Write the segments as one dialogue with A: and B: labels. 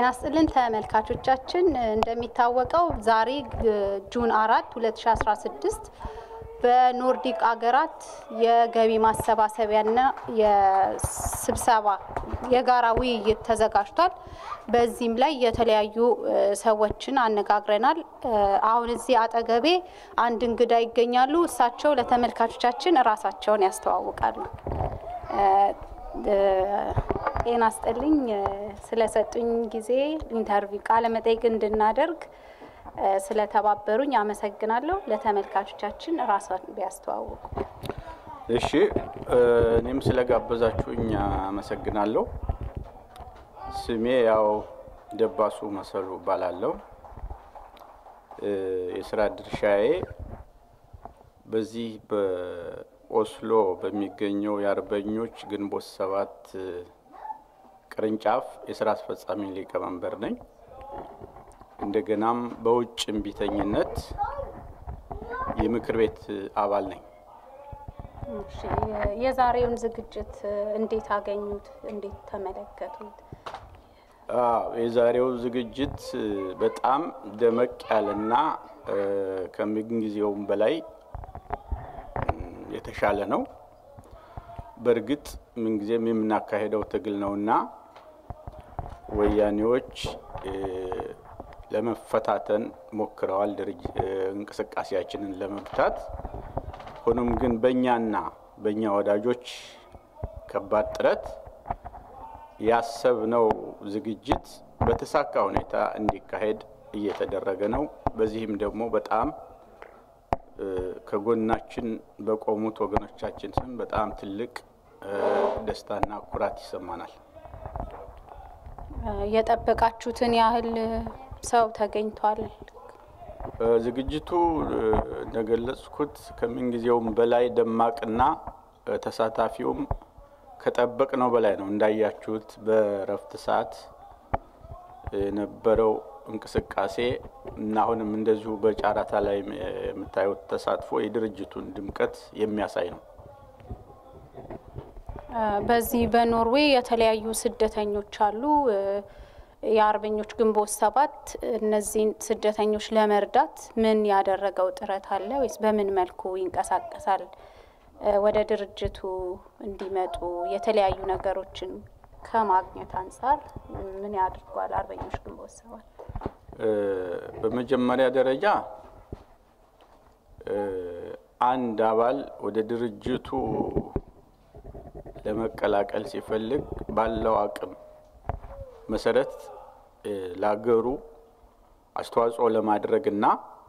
A: ጤና ስጥልን ተመልካቾቻችን፣ እንደሚታወቀው ዛሬ ጁን አራት 2016 በኖርዲክ አገራት የገቢ ማሰባሰቢያና የስብሰባ የጋራ ውይይት ተዘጋጅቷል። በዚህም ላይ የተለያዩ ሰዎችን አነጋግረናል። አሁን እዚህ አጠገቤ አንድ እንግዳ ይገኛሉ። እሳቸው ለተመልካቾቻችን እራሳቸውን ያስተዋውቃሉ። ጤና ስጥልኝ። ስለሰጡኝ ጊዜ ኢንተርቪው ቃለ መጠይቅ እንድናደርግ ስለተባበሩኝ አመሰግናለሁ። ለተመልካቾቻችን ራሷን ቢያስተዋውቁ።
B: እሺ፣ እኔም ስለጋበዛችሁኝ አመሰግናለሁ። ስሜ ያው ደባሱ መሰሉ እባላለሁ። የስራ ድርሻዬ በዚህ በኦስሎ በሚገኘው የአርበኞች ግንቦት ሰባት ቅርንጫፍ የስራ አስፈጻሚ ሊቀመንበር ነኝ። እንደገናም በውጭ እምቢተኝነት የምክር ቤት አባል ነኝ።
A: የዛሬውን ዝግጅት እንዴት አገኙት? እንዴት ተመለከቱት?
B: የዛሬው ዝግጅት በጣም ደመቅ ያለና ከምንጊዜውም በላይ የተሻለ ነው። በእርግጥ ምንጊዜም የምናካሄደው ትግል ነውና ወያኔዎች ለመፈታተን ሞክረዋል፣ እንቅስቃሴያችንን ለመግታት። ሆኖም ግን በእኛና በእኛ ወዳጆች ከባድ ጥረት ያሰብነው ዝግጅት በተሳካ ሁኔታ እንዲካሄድ እየተደረገ ነው። በዚህም ደግሞ በጣም ከጎናችን በቆሙት ወገኖቻችን ስም በጣም ትልቅ ደስታና ኩራት ይሰማናል።
A: የጠበቃችሁትን ያህል ሰው ተገኝቷል?
B: ዝግጅቱ እንደገለጽኩት ከምንጊዜውም በላይ ደማቅና ተሳታፊውም ከጠበቅነው በላይ ነው። እንዳያችሁት በእረፍት ሰዓት የነበረው እንቅስቃሴ እና አሁንም እንደዚሁ በጨረታ ላይ የምታዩት ተሳትፎ የድርጅቱን ድምቀት የሚያሳይ ነው።
A: በዚህ በኖርዌይ የተለያዩ ስደተኞች አሉ። የአርበኞች ግንቦት ሰባት እነዚህን ስደተኞች ለመርዳት ምን ያደረገው ጥረት አለ ወይስ በምን መልኩ ይንቀሳቀሳል? ወደ ድርጅቱ እንዲመጡ የተለያዩ ነገሮችን ከማግኘት አንጻር ምን ያድርጓል አርበኞች ግንቦት ሰባት?
B: በመጀመሪያ ደረጃ አንድ አባል ወደ ድርጅቱ ለመቀላቀል ሲፈልግ ባለው አቅም መሰረት ለሀገሩ አስተዋጽኦ ለማድረግ እና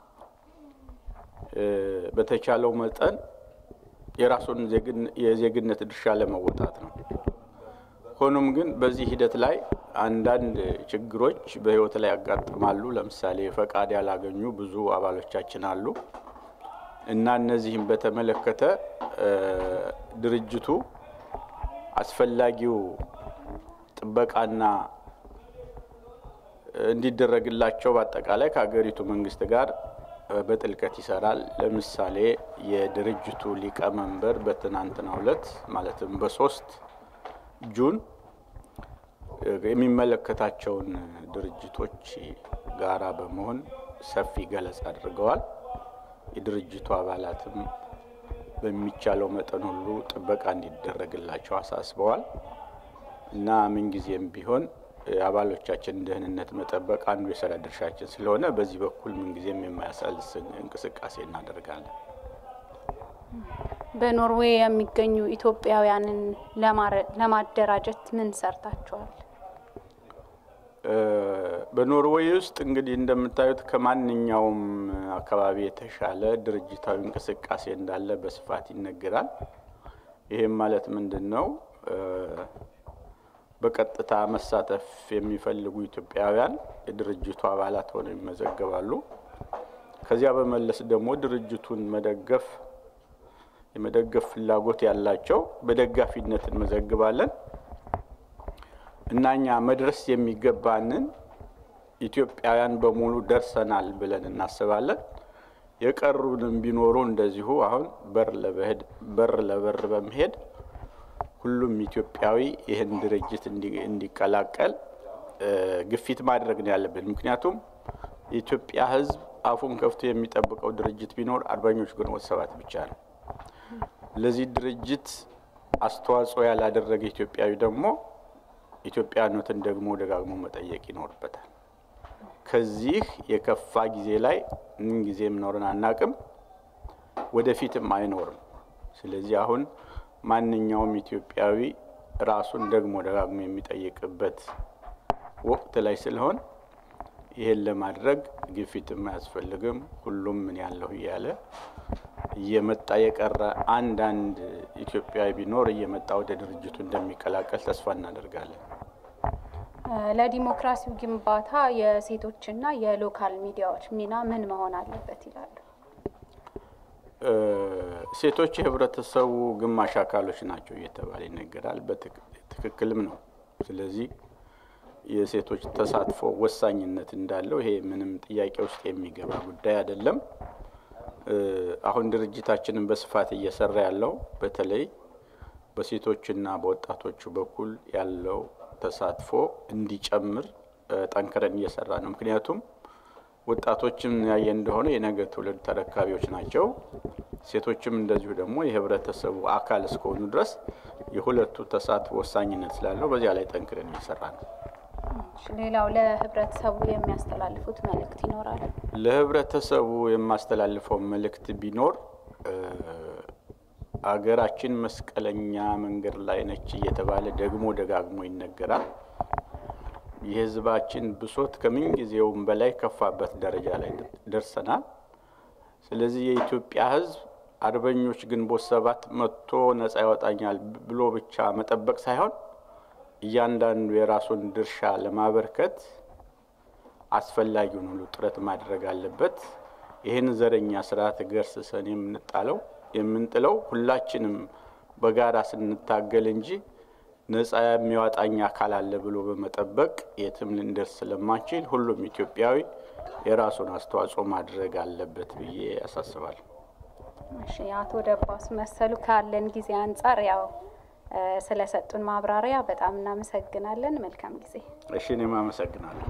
B: በተቻለው መጠን የራሱን የዜግነት ድርሻ ለመወጣት ነው። ሆኖም ግን በዚህ ሂደት ላይ አንዳንድ ችግሮች በሕይወት ላይ ያጋጥማሉ። ለምሳሌ ፈቃድ ያላገኙ ብዙ አባሎቻችን አሉ እና እነዚህም በተመለከተ ድርጅቱ አስፈላጊው ጥበቃና እንዲደረግላቸው በአጠቃላይ ከሀገሪቱ መንግስት ጋር በጥልቀት ይሰራል። ለምሳሌ የድርጅቱ ሊቀመንበር በትናንትናው ዕለት ማለትም በሶስት ጁን የሚመለከታቸውን ድርጅቶች ጋራ በመሆን ሰፊ ገለጻ አድርገዋል። የድርጅቱ አባላትም በሚቻለው መጠን ሁሉ ጥበቃ እንዲደረግላቸው አሳስበዋል እና ምንጊዜም ቢሆን የአባሎቻችን ደህንነት መጠበቅ አንዱ የስራ ድርሻችን ስለሆነ በዚህ በኩል ምንጊዜም የማያሳልስ እንቅስቃሴ እናደርጋለን።
A: በኖርዌይ የሚገኙ ኢትዮጵያውያንን ለማደራጀት ምን ሰርታችኋል?
B: በኖርዌይ ውስጥ እንግዲህ እንደምታዩት ከማንኛውም አካባቢ የተሻለ ድርጅታዊ እንቅስቃሴ እንዳለ በስፋት ይነገራል። ይህም ማለት ምንድን ነው? በቀጥታ መሳተፍ የሚፈልጉ ኢትዮጵያውያን የድርጅቱ አባላት ሆነው ይመዘገባሉ። ከዚያ በመለስ ደግሞ ድርጅቱን መደገፍ የመደገፍ ፍላጎት ያላቸው በደጋፊነት እንመዘግባለን እና እኛ መድረስ የሚገባንን ኢትዮጵያውያን በሙሉ ደርሰናል ብለን እናስባለን። የቀሩንም ቢኖሩ እንደዚሁ አሁን በር በር ለበር በመሄድ ሁሉም ኢትዮጵያዊ ይህን ድርጅት እንዲቀላቀል ግፊት ማድረግ ነው ያለብን። ምክንያቱም የኢትዮጵያ ሕዝብ አፉን ከፍቶ የሚጠብቀው ድርጅት ቢኖር አርበኞች ግንቦት ሰባት ብቻ ነው። ለዚህ ድርጅት አስተዋጽኦ ያላደረገ ኢትዮጵያዊ ደግሞ ኢትዮጵያኖትን ደግሞ ደጋግሞ መጠየቅ ይኖርበታል። ከዚህ የከፋ ጊዜ ላይ ምን ጊዜም ኖረን አናቅም፣ ወደፊትም አይኖርም። ስለዚህ አሁን ማንኛውም ኢትዮጵያዊ ራሱን ደግሞ ደጋግሞ የሚጠይቅበት ወቅት ላይ ስለሆን ይህን ለማድረግ ግፊትም አያስፈልግም። ሁሉም ምን ያለሁ እያለ እየመጣ የቀረ አንዳንድ ኢትዮጵያዊ ቢኖር እየመጣ ወደ ድርጅቱ እንደሚቀላቀል ተስፋ እናደርጋለን።
A: ለዲሞክራሲው ግንባታ የሴቶችና የሎካል ሚዲያዎች ሚና ምን መሆን አለበት ይላሉ?
B: ሴቶች የህብረተሰቡ ግማሽ አካሎች ናቸው እየተባለ ይነገራል። በትክክልም ነው። ስለዚህ የሴቶች ተሳትፎ ወሳኝነት እንዳለው ይሄ ምንም ጥያቄ ውስጥ የሚገባ ጉዳይ አይደለም። አሁን ድርጅታችንን በስፋት እየሰራ ያለው በተለይ በሴቶችና በወጣቶቹ በኩል ያለው ተሳትፎ እንዲጨምር ጠንክረን እየሰራ ነው። ምክንያቱም ወጣቶችም ያየ እንደሆነ የነገ ትውልድ ተረካቢዎች ናቸው። ሴቶችም እንደዚሁ ደግሞ የህብረተሰቡ አካል እስከሆኑ ድረስ የሁለቱ ተሳትፎ ወሳኝነት ስላለው በዚያ ላይ ጠንክረን እየሰራ ነው።
A: ሌላው ለህብረተሰቡ የሚያስተላልፉት መልእክት ይኖራል?
B: ለህብረተሰቡ የማስተላልፈው መልእክት ቢኖር አገራችን መስቀለኛ መንገድ ላይ ነች እየተባለ ደግሞ ደጋግሞ ይነገራል። የህዝባችን ብሶት ከምን ጊዜውም በላይ ከፋበት ደረጃ ላይ ደርሰናል። ስለዚህ የኢትዮጵያ ህዝብ አርበኞች ግንቦት ሰባት መጥቶ ነጻ ያወጣኛል ብሎ ብቻ መጠበቅ ሳይሆን እያንዳንዱ የራሱን ድርሻ ለማበርከት አስፈላጊውን ሁሉ ጥረት ማድረግ አለበት። ይህን ዘረኛ ስርዓት ገርስሰን የምንጣለው የምንጥለው ሁላችንም በጋራ ስንታገል እንጂ ነጻ የሚያወጣኝ አካል አለ ብሎ በመጠበቅ የትም ልንደርስ ስለማንችል ሁሉም ኢትዮጵያዊ የራሱን አስተዋጽኦ ማድረግ አለበት ብዬ ያሳስባል።
A: እሺ፣ አቶ ደባስ መሰሉ ካለን ጊዜ አንጻር ያው ስለሰጡን ማብራሪያ በጣም እናመሰግናለን። መልካም ጊዜ።
B: እሺ፣ እኔም አመሰግናለሁ።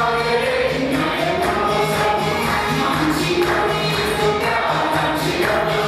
C: Yeah.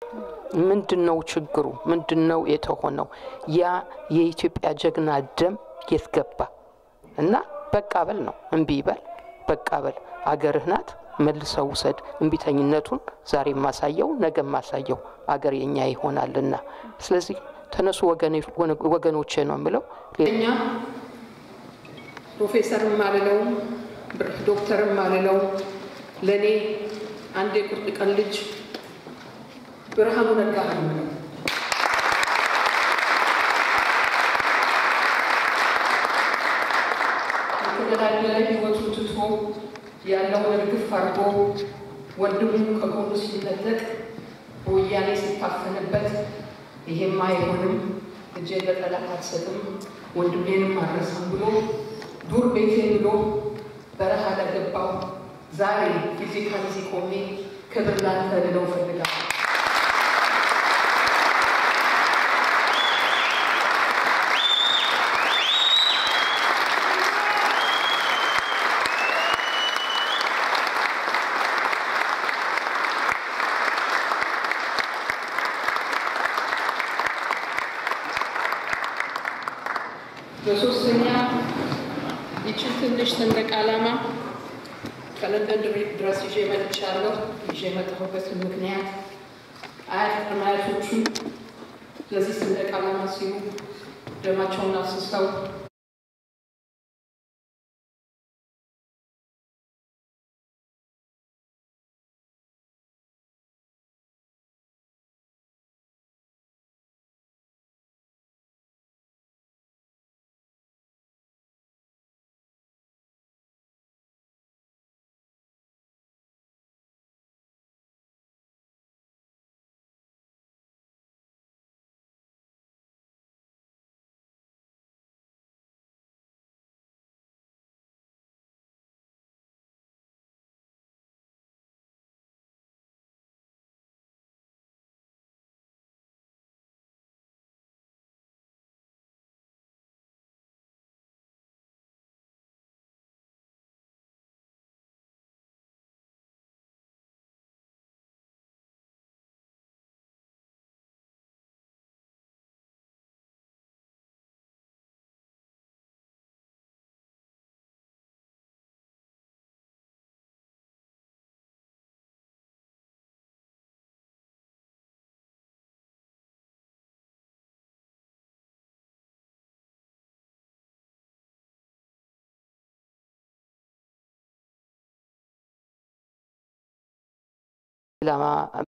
C: ምንድን ነው ችግሩ? ምንድን ነው የተሆነው? ያ የኢትዮጵያ ጀግና ደም የት ገባ? እና በቃ በል ነው እምቢ በል በቃ በል አገርህ ናት መልሰው ውሰድ። እምቢተኝነቱን ዛሬ የማሳየው ነገ የማሳየው አገር የኛ ይሆናልና፣ ስለዚህ ተነሱ ወገኖቼ ነው የምለው።
D: እኛ ፕሮፌሰርም አልለው ዶክተርም አልለው ለእኔ አንድ የቁርጥ ቀን ልጅ ብርሃኑ ነጋ ነው የምለው። የተገዳደለ ህይወቱ ትቶ ያለውን እርግፍ አድርጎ ወንድሙ ከጎኑ ሲነጠቅ በወያኔ ሲታፈንበት ይሄማ አይሆንም፣ እጄን ለጠላት አልሰጥም፣ ወንድሜንም አልረሳም ብሎ ዱር ቤቴ ብሎ በረሃ ለገባው ዛሬ ፊዚካሊ ሲቆሜ ክብር ላንተ ልለው እፈልጋለሁ። በሶስተኛ ይችን ትንሽ ሰንደቅ ዓላማ ከለንደን ድረስ ይዤ መጥቻለሁ። ይዤ የመጣሁበትን ምክንያት አያት ቅድመ አያቶቹ ለዚህ ሰንደቅ ዓላማ ሲሉ ደማቸውን አፍስሰው
C: ዓላማ